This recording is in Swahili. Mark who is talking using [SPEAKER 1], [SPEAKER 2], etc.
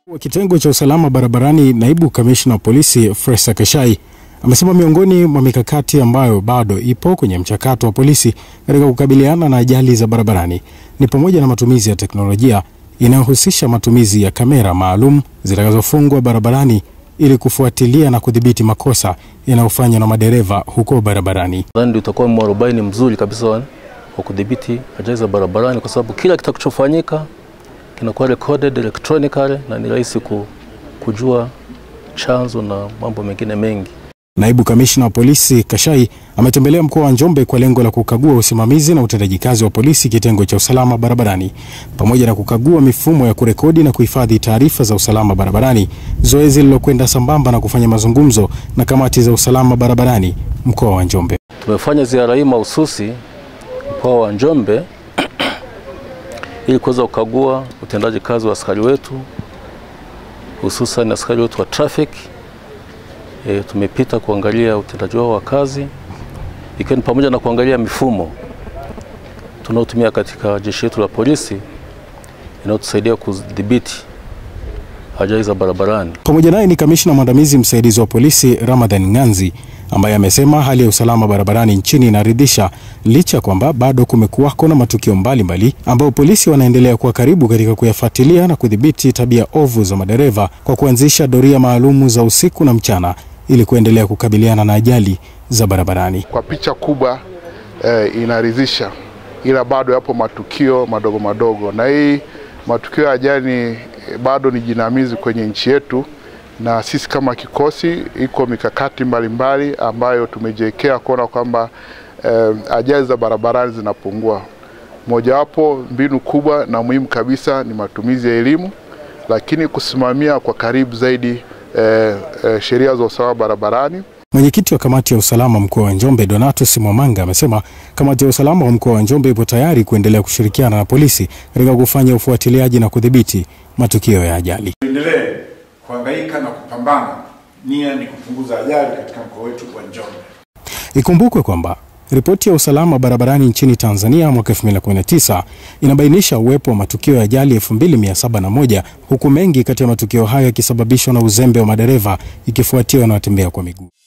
[SPEAKER 1] wa kitengo cha usalama barabarani, naibu kamishna wa polisi Fresa Kashai amesema miongoni mwa mikakati ambayo bado ipo kwenye mchakato wa polisi katika kukabiliana na ajali za barabarani ni pamoja na matumizi ya teknolojia inayohusisha matumizi ya kamera maalum zitakazofungwa barabarani ili kufuatilia na kudhibiti makosa yanayofanywa na madereva huko barabarani.
[SPEAKER 2] Nadhani ndio utakuwa mwarobaini mzuri kabisa wa kudhibiti ajali za barabarani, kwa sababu kila kitakachofanyika kinakuwa recorded electronically na ni rahisi kujua chanzo na mambo mengine mengi.
[SPEAKER 1] Naibu kamishna wa polisi Kashai ametembelea mkoa wa Njombe kwa lengo la kukagua usimamizi na utendaji kazi wa polisi kitengo cha usalama barabarani pamoja na kukagua mifumo ya kurekodi na kuhifadhi taarifa za usalama barabarani, zoezi lililokwenda sambamba na kufanya mazungumzo na kamati za usalama barabarani mkoa wa Njombe.
[SPEAKER 2] Tumefanya ziara hii mahususi mkoa wa Njombe ili kuweza kukagua utendaji kazi wa askari wetu hususan askari wetu wa traffic. E, tumepita kuangalia utendaji wao wa kazi ikiwa ni pamoja na kuangalia mifumo tunaotumia katika jeshi letu la polisi inayotusaidia kudhibiti ajali za barabarani.
[SPEAKER 1] Pamoja naye ni kamishna mwandamizi msaidizi wa polisi Ramadhan Nganzi ambaye amesema hali ya usalama barabarani nchini inaridhisha licha ya kwamba bado kumekuwako na matukio mbalimbali ambayo polisi wanaendelea kuwa karibu katika kuyafuatilia na kudhibiti tabia ovu za madereva kwa kuanzisha doria maalumu za usiku na mchana ili kuendelea kukabiliana na ajali za barabarani.
[SPEAKER 3] Kwa picha kubwa eh, inaridhisha, ila bado yapo matukio madogo madogo, na hii matukio ya ajali eh, bado ni jinamizi kwenye nchi yetu na sisi kama kikosi iko mikakati mbalimbali mbali ambayo tumejiwekea kuona kwamba eh, ajali za barabarani zinapungua. Mojawapo mbinu kubwa na muhimu kabisa ni matumizi ya elimu, lakini kusimamia kwa karibu zaidi eh, eh, sheria za usalama barabarani.
[SPEAKER 1] Mwenyekiti wa kamati ya usalama mkoa wa Njombe Donatus Mwamanga amesema kamati ya usalama wa mkoa wa Njombe ipo tayari kuendelea kushirikiana na polisi katika kufanya ufuatiliaji na kudhibiti matukio ya ajali.
[SPEAKER 4] Tuendelee kuhangaika na kupambana, nia ni kupunguza ajali katika mkoa wetu wa Njombe.
[SPEAKER 1] Ikumbukwe kwamba ripoti ya usalama barabarani nchini Tanzania mwaka 2019 inabainisha uwepo wa matukio ya ajali 2701 huku mengi kati ya matukio hayo yakisababishwa na uzembe wa madereva ikifuatiwa na watembea kwa miguu.